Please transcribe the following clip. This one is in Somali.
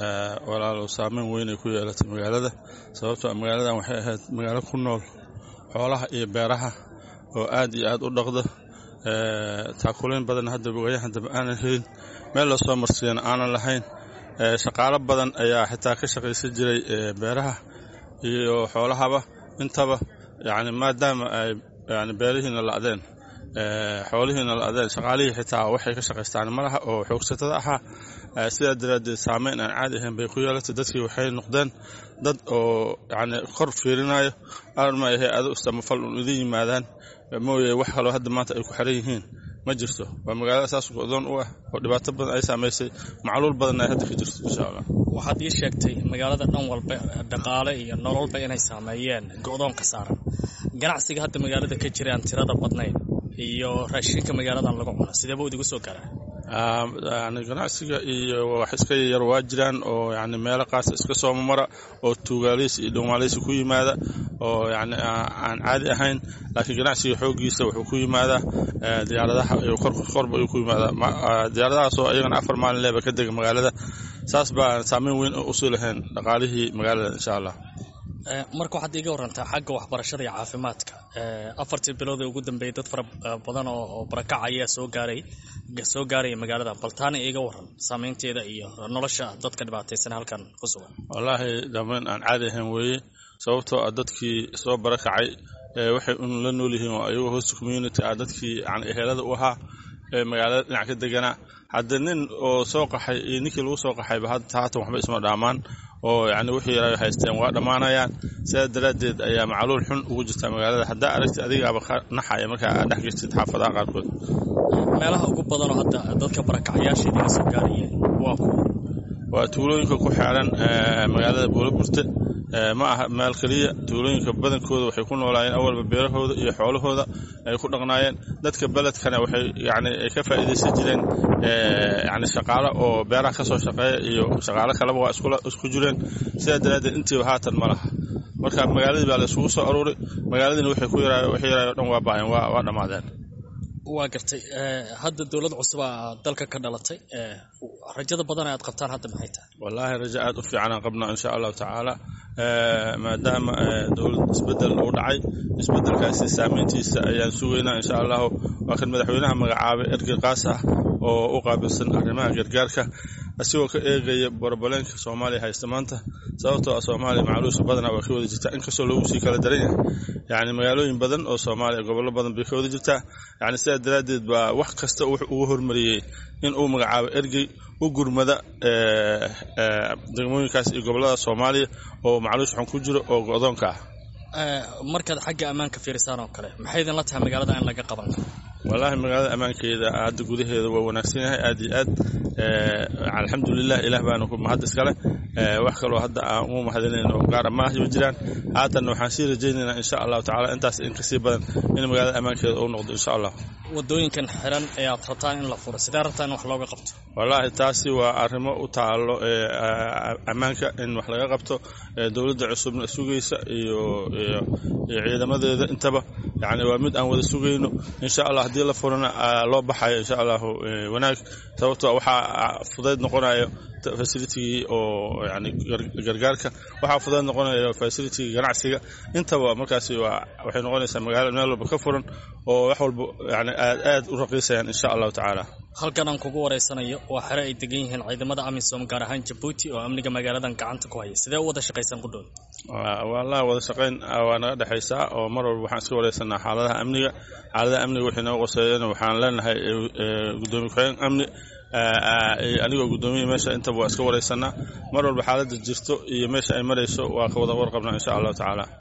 walaalow saameyn weynay ku yeelatay magaalada sababtoo magaaladan waxay ahayd magaalo ku nool xoolaha iyo beeraha oo aad iyo aad u dhaqda taakulayn badan hadda waayahan dambe aanan helin meel la soo marsiyana aanan lahayn shaqaalo badan ayaa xitaa ka shaqaysan jiray beeraha iyo xoolahaba intaba yani maadaama ay yani beerihiina la'deen xoolihiina la'deen shaqaalihii xitaa waxay ka shaqaystaan malaha oo xoogsatada ahaa sidaa daraaddeed saameyn aan caadi ahayn bay ku yeelatay dadkii waxay noqdeen dad oo yani kor fiirinayo arma hay-ado istamafal un idin yimaadaan mooye wax kaloo hadda maanta ay ku xiran yihiin ma jirto waa magaalada saas go'doon u ah oo dhibaato badan ay saamaysay macluul badanna ay hadda ka jirto insha allah waxaad ii sheegtay magaalada dhan walba dhaqaale iyo nololba inay saameeyeen go'doonka saaran ganacsiga hadda magaalada ka jira aan tirada badnayn iyo raashinka magaaladan lagu cuno sideeba idigu soo garaa yani ganacsiga iyo wax iska yar waa jiraan oo yani meelo qaasa iska soomamara oo tuugaaleysi iyo dhowmaaleysi ku yimaada oo yani aan caadi ahayn laakiin ganacsiga xooggiisa wuxuu ku yimaadaa diyaaradaha iyo korba ayuu ku yimaadaa diyaaradahaasoo iyagana afar maalin leeba ka dega magaalada saas baa saameyn weyn usii lahayn dhaqaalihii magaalada insha allah marka waxaad iiga warantaa xagga waxbarashada iyo caafimaadka afartii bilood ee ugu dambeeyay dad fara badan oo barakac ayaa soo gaaray soo gaaraya magaalada bal taana iiga waran saameynteeda iyo nolosha dadka dhibaataysan halkan ku sugan wallaahi dhammayn aan caadi ahayn weeye sababtoo ah dadkii soo barakacay waxay un la nool yihiin oo ayagoo host community ah dadkii yani ehelada u ahaa ee magaalada dhinac ka deganaa hadda nin oo soo qaxay iyo ninkii lagu soo qaxayba haatan waxba isma dhaamaan oo yani wixii yara haysteen waa dhammaanayaan sidaa daraaddeed ayaa macluul xun ugu jirta magaalada haddaa aragtid adigaaba ka naxaya markaa aad dhex jirtid xaafadaha qaarkood meelaha ugu badanoo hadda dadka barakacayaasha idiga soo gaarayeen waa kuwa waa tuulooyinka ku xeeran magaalada buulaburte ma aha meel keliya tuulooyinka badankooda waxay ku noolaayeen awalba beerahooda iyo xoolahooda ay ku dhaqnaayeen dadka beledkana waxay yani ay ka faa'iidaysan jireen yani shaqaalo oo beeraha ka soo shaqeeya iyo shaqaalo kaleba waa isku jireen sidaa daraaddeed intiiba haatan ma laha marka magaaladii baa la isugu soo aruuray magaaladiina waxay ku yaraayo waxay yaraayo o dhan waa baayeen waa dhammaadeen waa gartay hadda dowlad cusubaa dalka ka dhalatay rajada badan aad qabtaan hadda maxay tahay wallaahi rajo aad u fiicanaan qabnaa insha allahu tacaala maadaama dowlad isbedel uu dhacay isbedelkaasi saameyntiisa ayaan sugaynaa insha allahu waa kan madaxweynaha magacaabay ergey qaas ah oo u qaabilsan arrimaha gargaarka asigoo ka eegaya borobaleenka soomaaliya haysta maanta sababtoo ah soomaaliya macluusha badanaa waa ka wada jirtaa inkastoo lagu sii kala daran yahay yani magaalooyin badan oo soomaaliya gobollo badan bay ka wada jirtaa yani sidaa daraaddeed baa wax kasta wuxuu ugu hormariyey in uu magacaabo ergey u gurmada degmooyinkaas iyo gobollada soomaaliya oo macluush xun ku jiro oo go'doonka ah markaad xagga ammaanka fiirisaan oo kale maxay idinla tahay magaalada in laga qaban karo wallaahi magaalada ammaankeeda hadda gudaheeda waa wanaagsan yahay aad iyo aad alxamdulilah ilaah baana ku mahad iskale wax kaloo hadda aan ugu mahadinayno gaara maaha jiraan haatanna waxaan sii rajaynaynaa insha allahu tacala intaas in kasii badan in magaalada ammaankeeda uu noqdo insha allah wadooyinkan xiran ee aad rabtaan in la furo sidee rabtaan in wax looga qabto wallaahi taasi waa arrimo u taalo ammaanka in wax laga qabto dowladda cusubna sugaysa iyo iyo ciidamadeeda intaba yani waa mid aan wada sugayno insha allah haddii la furana loo baxayo insha allahu wanaag sababtoo waxaa fudayd noqonayo facilitigii oo yani gargaarka waxaa fudayd noqonayo facilitigii ganacsiga intaba markaasi waa waxay noqonaysaa magaalo meel walba ka furan oo wax walba yani aad aad u raqiisayaan insha allahu tacaala halkan aan kugu wareysanayo waa xere ay degan yihiin ciidamada amisom gaar ahaan jabuuti oo amniga magaaladan gacanta ku haya sidee u wada shaqaysaan ku dhow wallahi wada shaqayn waa naga dhexaysaa oo mar walba waxaan iska wareysanaa xaaladaha amniga xaaladaha amniga wixii naga qoseeyana waxaan leenahay gudoomiye ku-xigeen amni anigoo guddoomiya meesha intaba waa iska wareysanaa mar walba xaaladda jirto iyo meesha ay marayso waa ka wada warqabnaa insha allahu tacaala